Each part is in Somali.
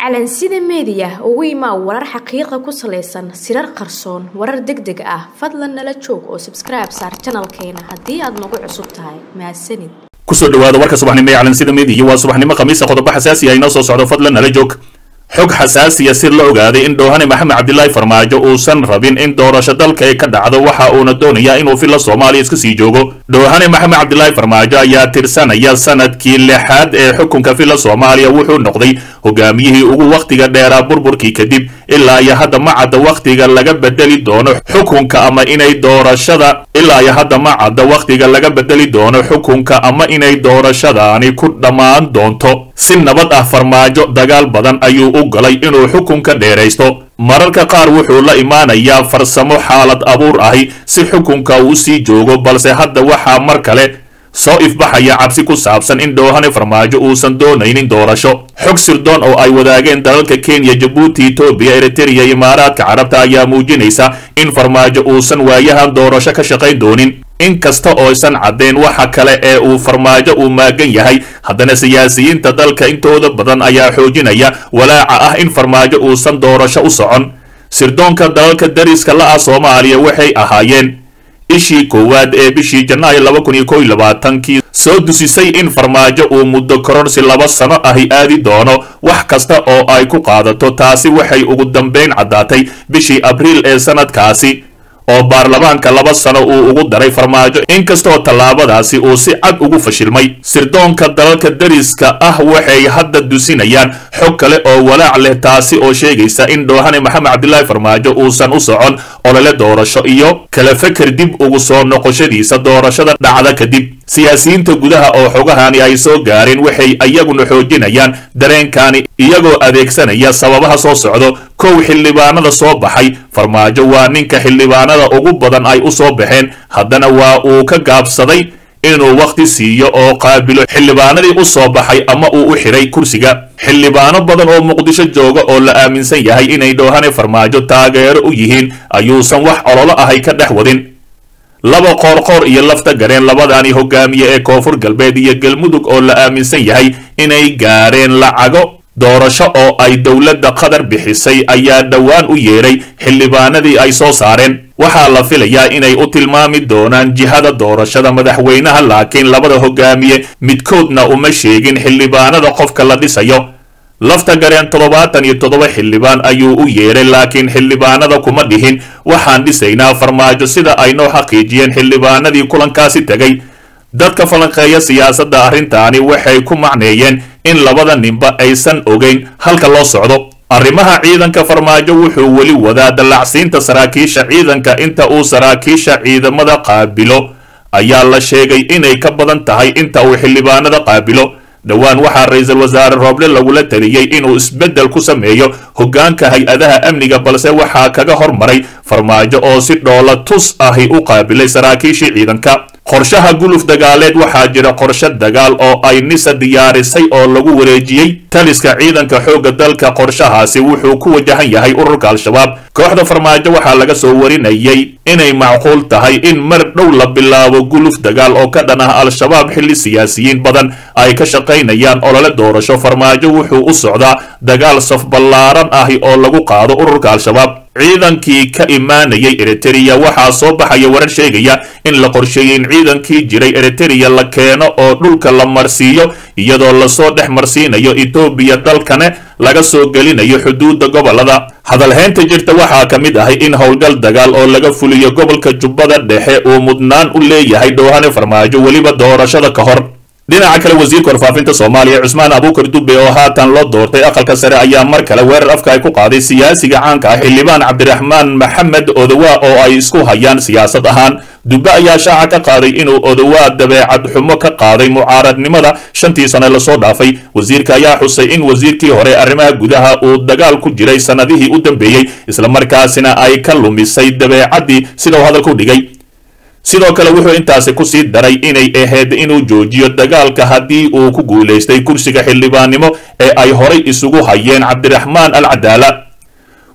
calansida meediya ugu imaa warar xaqiiqa ku salaysan sirar qarsoon warar deg deg ah fadlan nala joog oo sabskribe saar janalkeena haddii aad nagu cusub tahay mahadsanid kusoo dhawaada warka subaxnimo ee calansida meediya waa subaxnimo khamiisa qodobo xasaasi ah inoo soo socdo fadlan nala joog xog xasaasiya si la ogaaday in dhoohane maxamed cabdilaahi farmaajo uusan rabin in doorasho dalka ay ka dhacdo waxa uuna doonayaa inuu filla soomaaliya iska sii joogo dhoohane maxamed cabdilaahi farmaajo ayaa tirsanaya sanadkii lixaad ee xukunka filla soomaaliya wuxuu noqday hogaamiyihii ugu wakhtiga dheeraa burburkii kadib ilaa iyo hadda ma cadda wakhtiga laga bedeli doono xukunka ama inay doorashada ilaa iyo hadda ma cadda wakhtiga laga bedeli doono xukunka ama inay doorashadaani ku dhammaan doonto si nabad ah farmaajo dagaal badan ayuu u galay inuu xukunka dheeraysto mararka qaar wuxuu la imaanayaa farsamo xaalad abuur ahi si xukunka uu sii joogo balse hadda waxaa mar kale soo ifbaxaya cabsi ku saabsan in dhoohane farmaajo uusan doonaynin doorasho xog sirdoon oo ay wadaageen dalalka kenya jabuuti etoobiya eritreya imaaraadka carabta ayaa muujinaysa in farmaajo uusan waayahan doorasho ka shaqayn doonin in kasta oo aysan caddeen waxa kale ee uu farmaajo uu maagan yahay haddana siyaasiyiinta dalka intooda badan ayaa xoojinaya walaaca ah in farmaajo uusan doorasho u socon sirdoonka dalalka dariska la-ah soomaaliya waxay ahaayeen ishii koowaad ee bishii janaayo laba kun iyo kow iyo labaatankii soo dusisay in farmaajo uu muddo koronsi laba sano ahi aadi doono wax kasta oo ay ku qaadato taasi waxay ugu dambayn caddaatay bishii abriil ee sanadkaasi oo baarlamaanka laba sano uu ugu daray farmaajo inkastoo tallaabadaasi uu si cad ugu fashilmay sirdoonka dalalka dariska ah waxay hadda dusinayaan xog kale oo walaac leh taasi oo sheegaysa in dhoohane maxamed cabdilaahi farmaajo uusan u socon olole doorasho iyo kala feker dib ugu soo noqoshadiisa doorashada dhacda kadib siyaasiyiinta gudaha oo xogahani ay soo gaareen waxay iyaguna xoojinayaan dareenkani iyagoo adeegsanaya sababaha soo socdo kow xildhibaanada soo baxay farmaajo waa ninka xildhibaanada ugu badan ay u soo baxeen haddana waa uu ka gaabsaday inuu wakhti siiyo oo qaabilo xildhibaanadii u soo baxay ama uu u xidhay kursiga xildhibaano badan oo muqdisho jooga oo la aaminsan yahay inay dhoohane farmaajo taageero u yihiin ayuusan wax ololo ahay ka dhex wadin laba qoorqoor iyo lafta gareen labadani hogaamiye ee koonfur galbeed iyo galmudug oo la aaminsan yahay inay gaareen lacago doorasho oo ay dowladda qatar bixisay ayaa dhowaan u yeedhay xildhibaanadii ay soo saareen waxaa la filayaa inay u tilmaami doonaan jihada doorashada madaxweynaha laakiin labada hogaamiye midkoodna uma sheegin xildhibaanada qofka la dhisayo lafta gareen toddobaatan iyo toddoba xildhibaan ayuu u yeedhay laakiin xildhibaanada kuma dhihin waxaan dhisaynaa farmaajo sida ay noo xaqiijiyeen xildhibaanadii kulankaasi tegay dadka falanqeeya siyaasadda arrintaani waxay ku macneeyeen in labada ninba aysan ogeyn halka loo socdo arrimaha ciidanka farmaajo wuxuu weli wadaa dallacsiinta saraakiisha ciidanka inta uu saraakiisha ciidamada qaabilo ayaa la sheegay inay ka badan tahay inta uu xildhibaanada qaabilo dhowaan waxaa ra-iisul wasaare rooble lagula taliyey inuu isbeddel ku sameeyo hoggaanka hay-adaha amniga balse waxaa kaga hormaray farmaajo oo si dhoola tus ahi u qaabilay saraakiishii ciidanka qorshaha guluf dagaaleed waxaa jira qorshe dagaal oo ay nisa diyaarisay oo lagu wareejiyey taliska ciidanka xoogga dalka qorshahaasi wuxuu ku wajahan yahay ururka al-shabaab kooxda farmaajo waxaa laga soo warinayay inay macquul tahay in mar dhow la bilaabo guluf dagaal oo ka dhan ah al-shabaab xilli siyaasiyiin badan ay ka shaqaynayaan olole doorasho farmaajo wuxuu u socdaa dagaal saf ballaaran ahi oo lagu qaado ururka al-shabaab ciidankii ka imaanayay eritereya waxaa soo baxaya warar sheegaya in la qorsheeyey in ciidankii jiray eritereya la keeno oo dhulka la marsiiyo iyadoo lasoo dhex marsiinayo etoobiya dalkane laga soo gelinayo xuduudda gobolada hadalhaynta jirta waxaa ka mid ahay in howlgal dagaal oo laga fuliyo gobolka jubbada dhexe uu mudnaan u leeyahay dhoohane farmaajo weliba doorashada ka hor dhinaca kale wasiirka warfaafinta soomaaliya cusmaan abuukar dube oo haatan loo doortay aqalka sare ayaa mar kale weerar afka ay ku qaaday siyaasiga caanka ah xildhibaan cabdiraxmaan maxamed odowaa oo ay isku hayaan siyaasad ahaan dube ayaa shaaca ka qaaday inuu odowaa dabeecad xumo ka qaaday mucaaradnimada shantii sane lasoo dhaafay wasiirka ayaa xusay in wasiirkii hore arrimaha gudaha uu dagaal ku jiray sannadihii u dambeeyey islamarkaasina ay ka lumisay dabeecaddii sida uu hadalka u dhigay sidoo kale wuxuu intaasi ku sii daray inay ahayd inuu joojiyo dagaalka haddii uu ku guulaystay kursiga xildhibaannimo ee ay horay isugu hayeen cabdiraxmaan al cadaala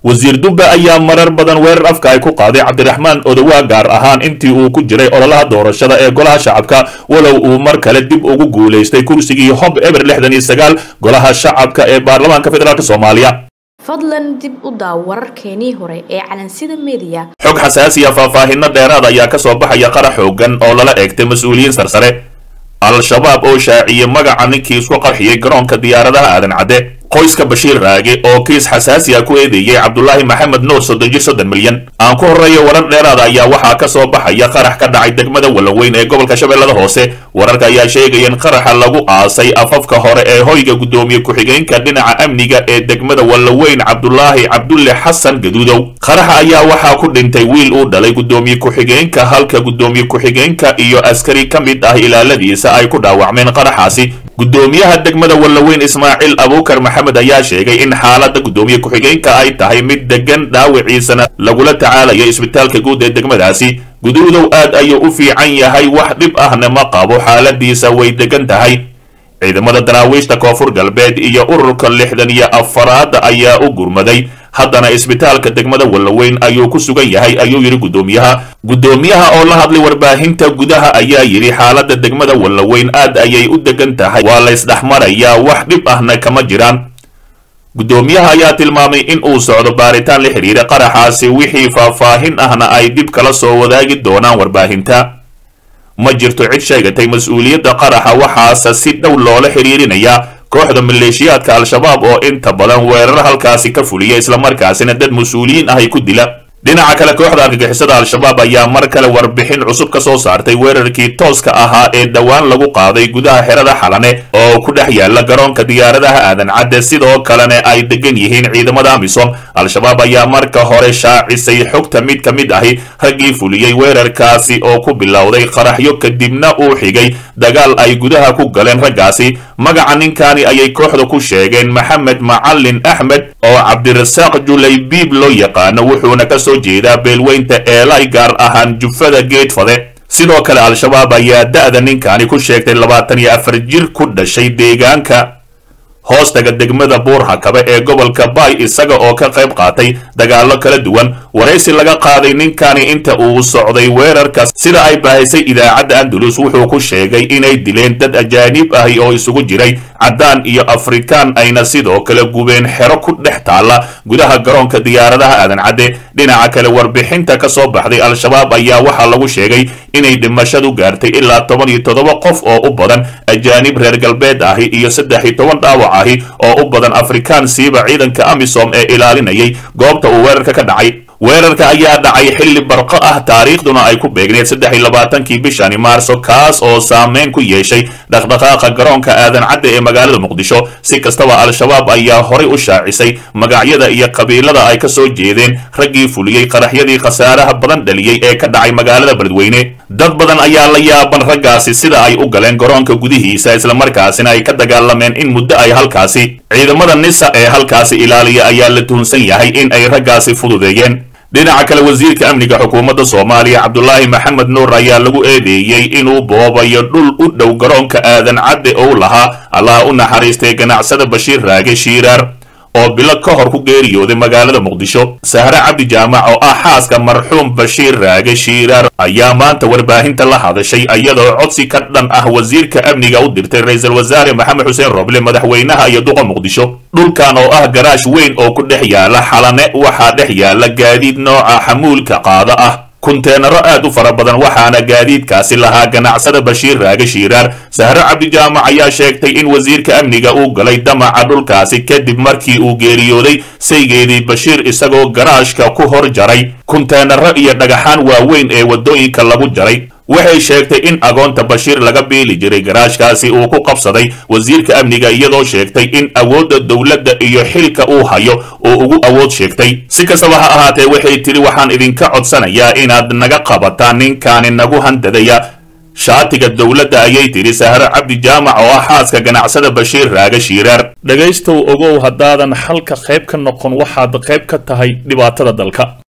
wasiir dubbe ayaa marar badan weerar afka ay ku qaaday cabdiraxmaan odowaa gaar ahaan intii uu ku jiray ololaha doorashada ee golaha shacabka walow uu mar kale dib ugu guulaystay kursigii hob eber lixdan iyo sagaal golaha shacabka ee baarlamaanka federaalk soomaaliya fadlan dib u daaw wararkeenii hore ee calansida mediya xog xasaasiya faahfaahinno dheeraad ayaa ka soo baxaya qarax xoogan oo lala eegtay mas-uuliyiin sarsare al-shabaab oo shaaciyey magaca ninkii isku qarxiyey garoonka diyaaradaha aadan cadde qoyska bashiir raage oo kiis xasaasi ah ku eedeeyey cabdulaahi maxamed nuur soddon jir soddon milyan aan ku horreeyo warar dheeraada ayaa waxaa ka soo baxaya qarax ka dhacay degmada wallaweyn ee gobolka shabeellada hoose wararka ayaa sheegaya in qaraxa lagu aasay afafka hore ee hoyga guddoomiye ku-xigeenka dhinaca amniga ee degmada wallaweyn cabdulaahi cabdulle xasan gaduudow qaraxa ayaa waxaa ku dhintay wiil uu dhalay guddoomiye ku-xigeenka halka guddoomiye ku-xigeenka iyo askari ka mid ah ilaaladiisa ay ku dhaawacmeen qaraxaasi guddoomiyaha degmada wallaweyn ismaaciil abuukar maxamed ayaa sheegay in xaaladda guddoomiye ku-xigeenka ay tahay mid degan dhaawiciisana lagula tacaalayo isbitaalka guud ee degmadaasi guduudow aad ayuu u fiican yahay wax dhib ahna ma qabo xaaladiisa way degan tahay ciidamada daraawiishta koonfur galbeed iyo ururka lixdan iyo afaraad ayaa u gurmaday haddana isbitaalka degmada wallaweyn ayuu ku sugan yahay ayuu yidhi guddoomiyaha guddoomiyaha oo la hadlay warbaahinta gudaha ayaa yidhi xaaladda degmada wallaweyn aad ayay u degan tahay waa laysdhexmarayaa wax dhib ahna kama jiraan guddoomiyaha ayaa tilmaamay in uu socdo baaritaan la xidhiira qaraxaasi wixii faahfaahin ahna ay dib kala soo wadaagi doonaan warbaahinta ma jirto cid sheegatay mas-uuliyadda qaraxa waxaase si dhow loola xidhiirinayaa kooxda maleeshiyaadka al-shabaab oo inta badan weerar halkaasi ka fuliya islamarkaasina dad mas-uuliyiin ah ay ku dila dhinaca kale kooxda argagixisada al-shabaab ayaa mar kale warbixin cusub ka soo saartay weerarkii tooska ahaa ee dhowaan lagu qaaday gudaha xerada xalane oo ku dhex yaala garoonka diyaaradaha aadan cadde sidoo kalena ay degan yihiin ciidamada amisom al-shabaab ayaa marka hore shaacisay xogta mid ka mid ahi raggii fuliyey weerarkaasi oo ku bilowday qaraxyo kadibna uu xigay dagaal ay gudaha ku galeen raggaasi magaca ninkaani ayay kooxda ku sheegeen maxamed macalin axmed oo cabdirasaaq julaybiib loo yaqaano wuxuuna ka soo jeedaa beelweynta eelay gaar ahaan jufada geedfade sidoo kale al-shabaab ayaa da-da ninkaani ku sheegtay labaatan iyo afar jir ku dhashay deegaanka hoostaga degmada buurhakabe ee gobolka bay isaga oo ka qayb qaatay dagaallo kala duwan waraysi laga qaaday ninkani inta uu socday weerarka sida ay baahisay idaacadda andalus wuxuu ku sheegay inay dileen dad ajaanib ahi oo isugu jiray caddaan iyo afrikaan ayna sidoo kale gubeen xero ku dhex taalla gudaha garoonka diyaaradaha aadan cadde dhinaca kale warbixinta ka soo baxday al-shabaab ayaa waxaa lagu sheegay inay dhimashadu gaartay ilaa toban iyo toddoba qof oo u badan ajaanib reer galbeed ahi iyo saddex iyo toban dhaawac ahi oo u badan afrikaan siiba ciidanka amisom ee ilaalinayay goobta uu weerarka ka dhacay weerarka ayaa dhacay xilli barqo ah taariikhduna ay ku beegneed saddex iyo labaatankii bishani maarso kaas oo saameyn ku yeeshay dhaqdhaqaaqa garoonka aadan cadde ee magaalada muqdisho si kastaba al-shabaab ayaa horay u shaacisay magacyada iyo qabiilada ay ka soo jeedeen raggii fuliyey qaraxyadii khasaaraha badan dhaliyey ee ka dhacay magaalada beledweyne dad badan ayaa la yaaban raggaasi sida ay u galeen garoonka gudihiisa islamarkaasina ay ka dagaalameen in muddo ay halkaasi ciidamada nisa ee halkaasi ilaaliya ayaa la tuhunsan yahay in ay raggaasi fududeeyeen dhinaca kale wasiirka amniga xukuumadda soomaaliya cabdulaahi maxamed nuur ayaa lagu eedeeyey inuu boobayo dhul u dhow garoonka aadan cadde ou lahaa allaha u naxariistay ganacsada bashiir raage shiiraar oo bilo ka hor ku geeriyooday magaalada muqdisho sahre cabdi jaamac oo ah xaaska marxuum bashiir raage shiiraar ayaa maanta warbaahinta la hadashay iyadoo codsi ka dhan ah wasiirka amniga u dirtay ra-iisul wasaare maxamed xuseen roble madaxweynaha iyo duqa muqdisho dhulkan oo ah garaash weyn oo ku dhex yaala xalane waxaa dhex yaala gaadiid nooca xamuulka qaada ah kunteenaro aad u fara badan waxaana gaadiidkaasi lahaa ganacsada bashiir raage shiiraar sahre cabdijaamac ayaa sheegtay in wasiirka amniga uu galay damaca dhulkaasi kadib markii uu geeriyooday saygeedii bashiir isagoo garaashka ku hor jaray kunteenaro iyo dhagaxaan waaweyn ee waddooyinka lagu jaray waxay sheegtay in agoonta bashiir laga biili jiray garaashkaasi uu ku qabsaday wasiirka amniga iyadoo sheegtay in awoodda dowladda iyo xilka uu hayo uu ugu awood sheegtay si kastaba ha ahaatee waxay tidhi waxaan idinka codsanayaa inaad naga qabataan ninkaani nagu handadaya shaatiga dowladda ayay tidhi sahre cabdi jaamac oo ah xaaska ganacsada bashiir raage shiiraar dhegaystow ogow haddaadan xalka qayb ka noqon waxaad qayb ka tahay dhibaatada dalka